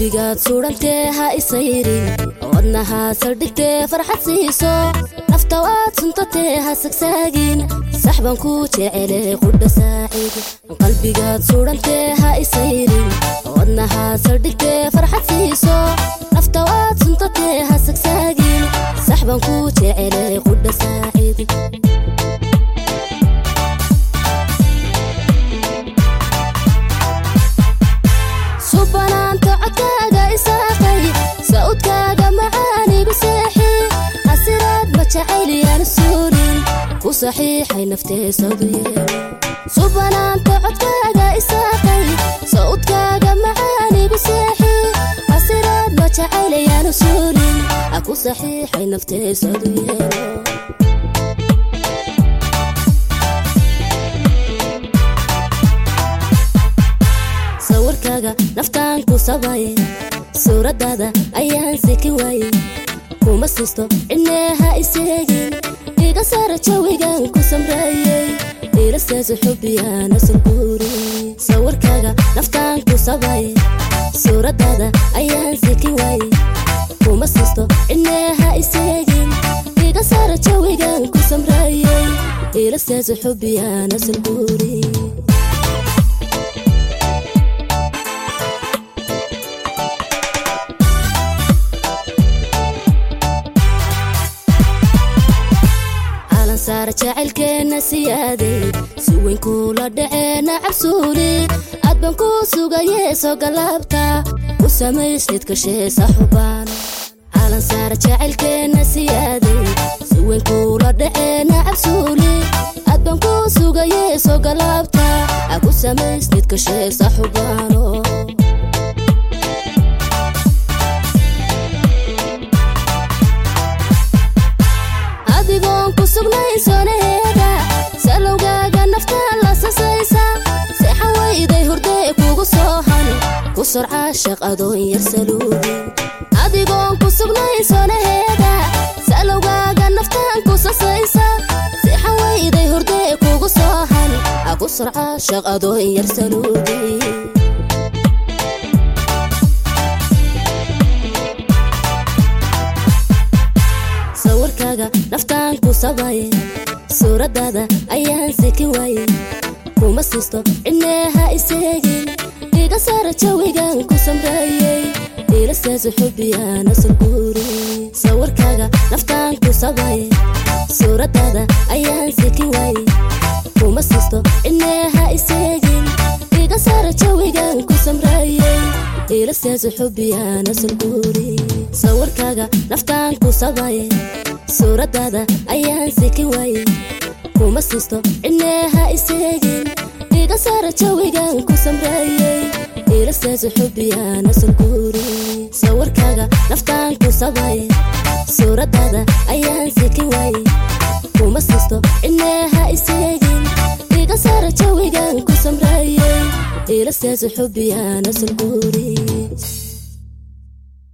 qalbigaad suudhantee ha isayrin wadnahaa saldhigtee farxad siiso nafta waad suntatee ha sagsaagin saxban ku jecele qudha saacid qalbigaad suudhantee ha isayrin wadnahaa saldhigtee farxad siiso nafta waad suntatee ha sagsaagin saxban ku jecele qudha saacid subanaanta codkaaga isaaqay sa'udkaaga macaanigu seexi hasiraad ma jacayliyaan suulin ku saxiixay naftee sawduye subanaanta codkaaga isaaqay sa'udkaaga macaanigu seexi hasiraad ma jacaylayaan suulin ku saxiixay naftee sawduyeelo sawirkaaga naftaan ku sabaye suuraddaada ayaan siki waaye kuma siisto cidneeha iseegin iga saara jawigan ku samreeyey ilaseesu xubbiyaan asulguuri sawirkaaga naftaan ku sabaye suuraddaada ayaan siki waaye kuma siisto cidneeha iseegin iga saara jawigan ku samreeyey ilaseesu xubbiyaan asulguuri saar jacaylkeenna siyaaday si weyn kuula dhaceena cabsuuli aad baan ku sugayee soo galaabta u samaysnid kasheesa xubaan calan saar jacaylkeenna siyaaday si weyn kuula dhaceena cabsuuli aad baan ku sugayee soo galaabta a ku samaysnid kasheesa xubaano adigoon ku sugnay soonaheeda salowgaaga naftaa la sasaysa seexan wayday hurdee kugu soo hani ku sorca shaq adoon yar saluugi adigoon ku sugnay soonaheeda salowgaaga naftaan ku sasaysa seexan wayday hurdee kugu soo hani a ku sorca shaq adoon yar saluugi sawirkaaga naftaan ku sabaye suuraddaada ayaan siki waaye kuma siisto cidneeha iseegin iga saara jawigan ku samreeyey ilaseesu xubbiyaan asulguuri sawirkaaga naftaan ku sabaye suuraddaada ayaan siki waaye kuma siisto cidneeha iseegin iga saara jawigan ku samreeyey ilaseesu xubbiyaan asulguuri sawirkaaga naftaan ku sabaye suuraddaada ayaan siki waaye kuma siisto cidneeha iseegin iga saara jawigan ku samreeyey ilaseesu xubbiyaan asulguuri sawirkaaga naftaan ku sabaye suuraddaada ayaan siki waaye kuma siisto cidneeha iseegin iga saara jawigan ku samreeyey ilaseesu xubbiyaan asulguuri